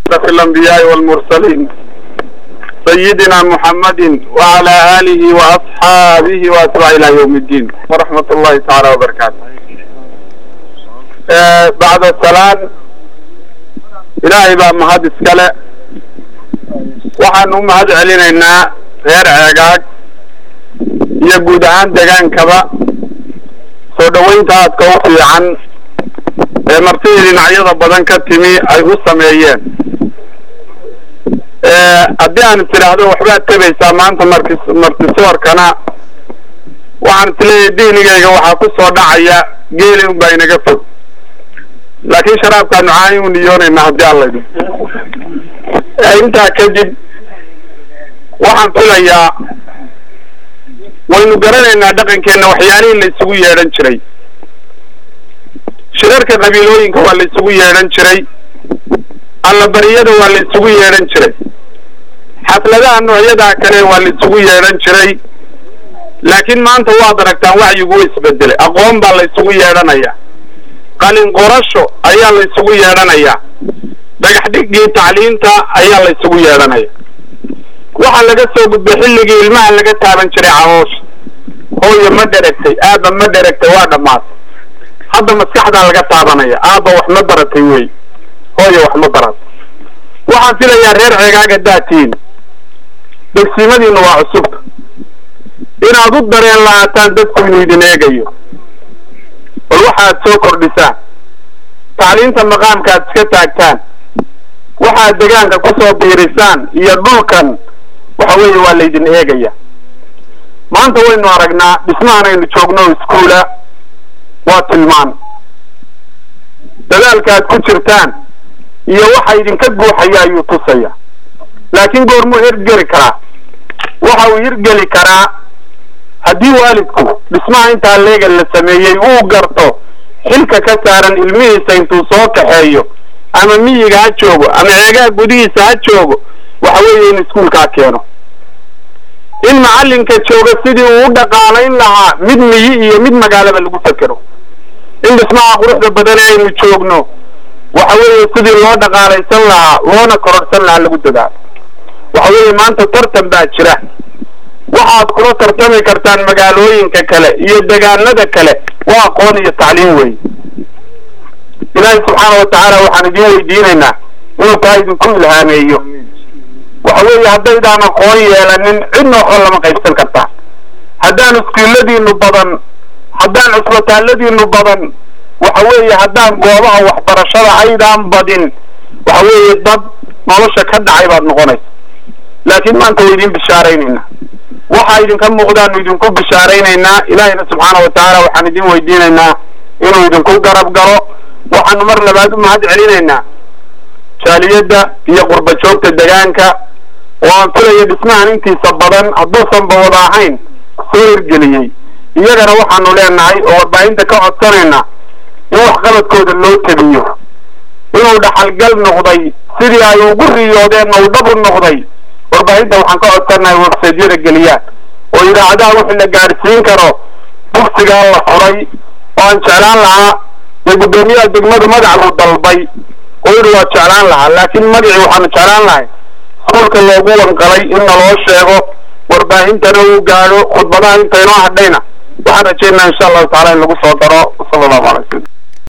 أشرف الأنبياء والمرسلين سيدنا محمد وعلى آله وأصحابه وأتباعه إلى يوم الدين ورحمة الله تعالى وبركاته آه بعد السلام إلهي بقى مهد اسكالة waxaan u mahad celinaynaa reer ceegaag iyo guud ahaan degaankaba soo dhoweynta aadka u fiican ee martidii dhinacyada badan ka timi ay u sameeyeen haddii aan is idhaahdo waxbaad tebaysaa maanta marki martisoorkana waxaan is leeyahay diinigayga waxaa ku soo dhacaya geeli un baa inaga fog laakiin sharaabkaanu caani u niyoonaynaa haddii aan laydhi intaa kadib waxaan filayaa waynu garanaynaa dhaqankeenna waxyaalihii la isugu yeedhan jiray shirarka qabiilooyinka waa la isugu yeedhan jiray allabariyada waa la isugu yeedhan jiray xafladaha noocyadaa kale waa la isugu yeedhan jiray laakiin maanta waad aragtaan wacyigu u isbedelay aqoon baa la isugu yeedhanayaa qalin qorasho ayaa la isugu yeedhanayaa dhagax dhigii tacliinta ayaa la isugu yeedhanaya waxaa laga soo gudbay xilligii ilmaha laga taaban jiray caroosha hooyo ma dheragtay aaba ma dheragtay waa dhammaatay hadda maskaxdaa laga taabanaya aaba wax ma baratay wey hooyo wax ma baratay waxaan filayaa reer ceegaaga daatiin degsimadiina waa cusubta inaad u dareen lahaataan dadku inuu idin eegayo bal waxaad soo kordhisaan tacliinta maqaamka aad iska taagtaan waxaad degaanka kusoo biirisaan iyo dhulkan waxa weeye waa laydin eegaya maanta waynu aragnaa dhismahan aynu joogno iskuula waa tilmaan dadaalka aad ku jirtaan iyo waxa idinka guuxaya ayuu tusaya laakiin goormuu hirgeli karaa waxa uu hirgeli karaa haddii waalidku dhismaha intaa leegan la sameeyey uu garto xilka ka saaran ilmihiisa intuu soo kaxeeyo ama miyiga ha joogo ama ceegaha gudihiisa ha joogo waxa weeye in iskuulkaa keeno in macallinka jooga sidii uu u dhaqaalayn lahaa mid miyi iyo mid magaalaba lagu fekero in dhismaha quruxda badan ee aynu joogno waxa weeye sidii loo dhaqaalaysan lahaa loona kororhsan lahaa lagu dadaalo waxa weeye maanta tartan baa jira waxaad kula tartami kartaan magaalooyinka kale iyo degaanada kale waa aqoon iyo tacliim wey ilaahay subxaana watacaala waxaan idin weydiinaynaa inuu taa idinku ilhaameeyo waxa weeye haddaydaan aqoon yeelanin cidna waxba lama qaybsan kartaa haddaan iskuulladiinu badan haddaan cusbitaalladiinu badan waxa weeye haddaan goobaha waxbarashada aydaan badin waxa weeye dad nolosha ka dhacay baad noqonaysa laakiin maanta way idin bishaaraynaynaa waxaa idinka muuqdaanu idinku bishaaraynaynaa ilaahayna subxaana watacaala waxaan idin weydiinaynaa inuu idinku garab galo waxaanu mar labaad u mahad celinaynaa jaaliyadda iyo qurba joogta degaanka oo aan filaya dhismahan intiisa badan hadduusanba wada ahayn soo hirgeliyey iyagana waxaanu leenahay oo warbaahinta ka codsanaynaa in waxqabadkooda loo tabiyo inuu dhaxalgal noqday sidii ay ugu riyoodeen oo dhabu noqday warbaahinta waxaan ka codsanahay websaydyada geliyaan oo idaacadaha wixii la gaadhsiin karo dugsigaa la furay oo aan jeclaan lahaa dee guddoomiyaha degmadu magacbuu dalbay oo yidhi waa jeclaan lahaa laakiin magacii waxaanu jeclaan lahay iskuulka loogu wanqalay in naloo sheego warbaahintana uu gaadho khudbadaha intaynoo hadhayna waxaan rajaynaa insha allahu tacala in lagu soo daro sala allahu alay wasalam